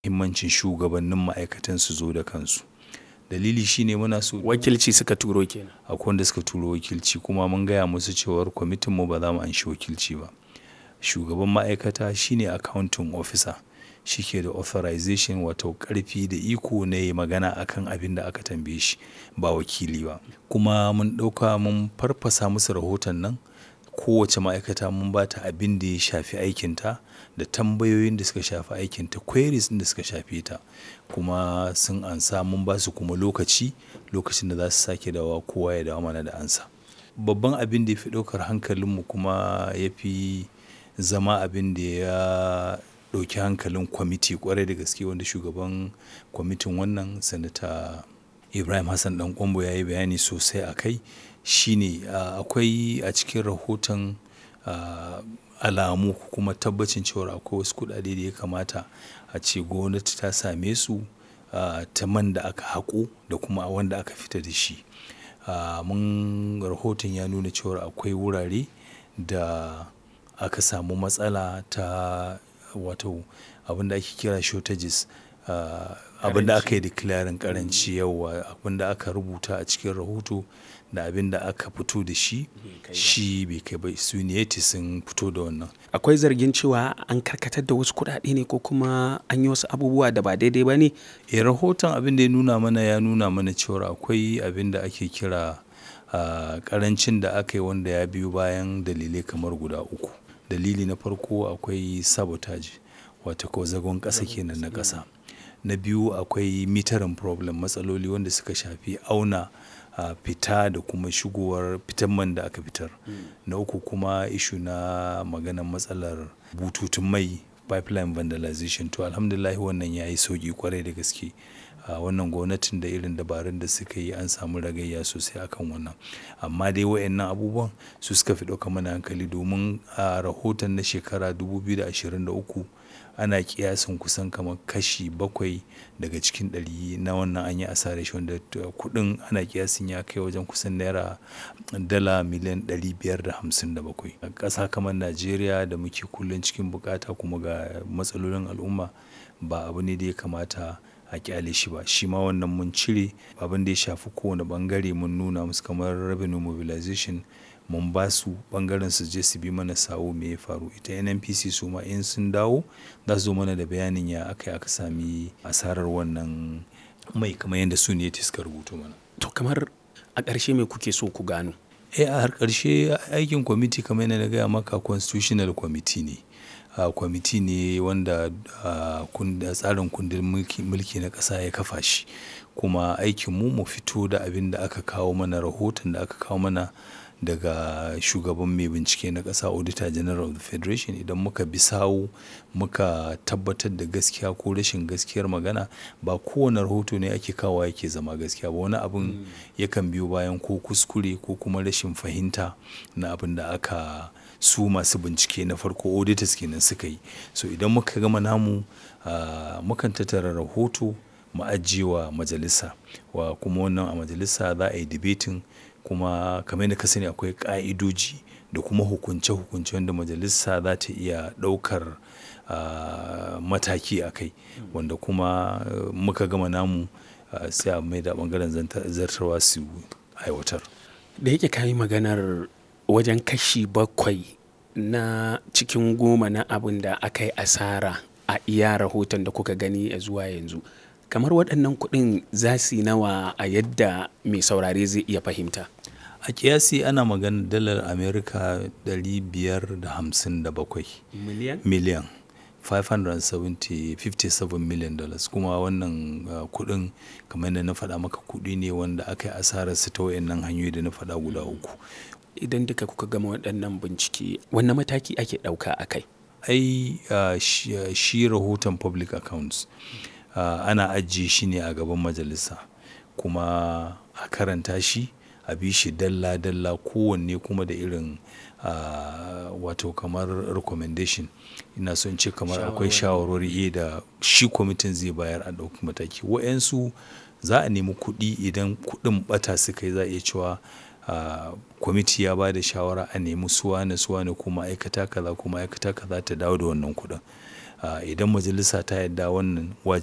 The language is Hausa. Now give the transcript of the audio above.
muhimmancin shugabannin ma'aikatan su zo da kansu. Dalili shine muna so Wakilci suka turo kenan. akwai wanda suka turo wakilci kuma mun gaya musu cewar kwamitin mu ba za mu anshi wakilci ba. Shugaban ma'aikata shine accounting officer. Shi ke da authorization wato ƙarfi da iko na yayi magana akan abin da aka tambaye shi ba wakili ba. Kuma mun ɗauka mun farfasa musu rahoton nan. Kowace ma'aikata mun ba ta abin da ya shafi aikinta da tambayoyin da suka shafi aikinta, queries ɗin da suka shafe ta. Kuma sun ansa mun ba su kuma lokaci, lokacin da za su sake dawowa kowa ya dawo mana da amsa. Babban abin da ya fi ɗaukar hankalin mu kuma ya fi zama abin da ya ɗauki hankalin kwamiti ƙwarai da gaske wanda shugaban kwamitin wannan Sanata Ibrahim Hassan Ɗan Ƙwairo ya yi bayani sosai a kai. Shine akwai a cikin rahoton alamu kuma tabbacin cewar akwai wasu kuɗaɗe da ya kamata a ce gwamnati ta same su ta man da aka haƙo da kuma wanda aka fita da shi. Mun rahoton ya nuna cewar akwai wurare da aka samu matsala ta wato abin da ake kira shortages. Abin da aka yi declaring ƙaranci yauwa, abin da aka rubuta a cikin rahoto da abin da aka fito da shi, shi bai kai ba. Suniyeti sun fito da wannan. Akwai zargin cewa an karkatar da wasu kuɗaɗe ne ko kuma an yi wasu abubuwa da ba daidai ba ne? Eh, rahoton abin da ya nuna mana ya nuna mana cewar akwai abin da ake kira ƙarancin da aka yi wanda ya biyo bayan dalilai kamar guda uku. Dalili na farko akwai sabotage wato ko zagon ƙasa kenan na ƙasa. Na biyu akwai metering problem, matsaloli wanda suka shafi auna fita da kuma shigowar fitan man da aka fitar. Na uku kuma issue na maganan matsalar bututun mai pipeline vandalization. To, Alhamdulillah wannan ya yi sauƙi ƙwarai da gaske. Wannan gwamnatin da irin dabarun da suka yi an samu ragayya sosai a kan wannan. Amma dai waɗannan abubuwan su suka fi ɗauka mana hankali domin a rahoton na shekara dubu biyu da ashirin da uku ana ƙiyasin kusan kamar kashi bakwai daga cikin ɗari na wannan an yi asarar shi wanda kuɗin ana ƙiyasin ya kai wajen kusan naira dala miliyan ɗari biyar da hamsin da bakwai. A ƙasa kamar Najeriya da muke kullum cikin bukata kuma ga matsalolin al'umma ba abu ne da ya kamata a ƙyale shi ba. Shi ma wannan mun cire abin da ya shafi kowane ɓangare mun nuna musu kamar revenue mobilization mun ba su ɓangaren su je su bi mana sawu me ya faru. Ita NNPC su ma in sun dawo za su zo mana da bayanin ya aka yi aka sami asarar wannan mai kamar yadda Suniyeti suka rubuto mana. To kamar a ƙarshe me kuke so ku gano? Eh, a har ƙarshe aikin kwamiti kamar yadda na gaya maka constitutional committee ne. Kwamiti ne wanda tsarin kundin mulki na ƙasa ya kafa shi. Kuma aikin mu mu fito da abin da aka kawo mana, rahoton da aka kawo mana daga shugaban mai bincike na ƙasa Auditor General of the Federation. Idan muka bi sawu muka tabbatar da gaskiya ko rashin gaskiyar magana, ba kowane rahoto ne ake kawowa yake zama gaskiya ba. Wani abun yakan biyo bayan ko kuskure ko kuma rashin fahimta na abin da aka su masu bincike na farko auditors kenan suka yi. So idan muka gama namu, mukan tattara rahoto mu ajiye wa majalisa. Wa kuma wannan a majalisa za a yi debating kuma kamar yadda ka sani akwai ƙa'idoji da kuma hukunce hukunce wanda majalisa za ta iya ɗaukar mataki a kai. Wanda kuma muka gama namu sai a mai da ɓangaren zartarwa su aiwatar. Da yake ka yi maganar wajen kashi bakwai na cikin goma na abun da aka yi asara a iya rahoton da kuka gani zuwa yanzu. Kamar waɗannan kuɗin za su yi nawa a yadda mai saurare zai iya fahimta? A ƙiyasi ana maganar dalar Amurka ɗari biyar da hamsin da bakwai. Miliyan? Miliyan. Five hundred and seventy, fifty-seven million dollars. Kuma wannan kuɗin kamar yadda na faɗa maka kuɗi ne wanda aka yi asararsa ta waɗannan hanyoyi da na faɗa guda uku. Idan duka kuka gama waɗannan bincike, wanne mataki ake ɗauka a kai? Ai shi rahoton public accounts ana ajiye shi ne a gaban majalisa kuma a karanta shi, a bi shi dalla dalla kowanne kuma da irin wato kamar recommendation. Ina so in ce kamar akwai shawarwari da shi kwamitin zai bayar a ɗauki mataki. Waɗansu za a nemi kuɗi idan kuɗin ɓata suka yi za a iya cewa kwamiti ya ba da shawara a nemi su wane su wane ko ma'aikata kaza ko ma'aikata kaza ta dawo da wannan kuɗin. idan majalisa ta yadda wannan wajibi.